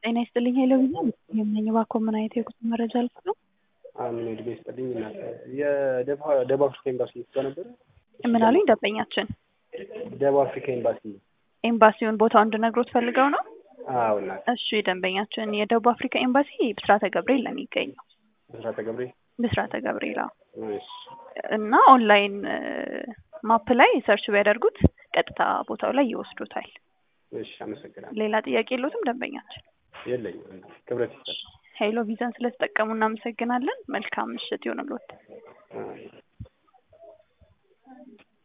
ጤና ይስጥልኝ ኃይለ ቪዛ የምነኝ እባክዎ ምን አይነት የጉዞ መረጃ ልስጥ ነው? አምን እድሜ ይስጥልኝ እናት የደቡብ አፍሪካ ኤምባሲ ጋር ነበረ። ምን አሉኝ ደንበኛችን? ደቡብ አፍሪካ ኤምባሲ ኤምባሲውን ቦታው እንድነግሮት ፈልገው ነው? አዎ እናት እሺ ደንበኛችን የደቡብ አፍሪካ ኤምባሲ ብስራተ ገብርኤል ነው የሚገኘው። ብስራተ ገብርኤል ብስራተ ገብርኤል አዎ። እሺ እና ኦንላይን ማፕ ላይ ሰርች ቢያደርጉት ቀጥታ ቦታው ላይ ይወስዱታል። እሺ አመሰግናለሁ። ሌላ ጥያቄ የለዎትም ደንበኛችን? የለኝም ክብረት ይስጠል። ሄሎ ቪዛን ስለተጠቀሙ እናመሰግናለን። መልካም ምሽት ይሁንልዎት። አዎ።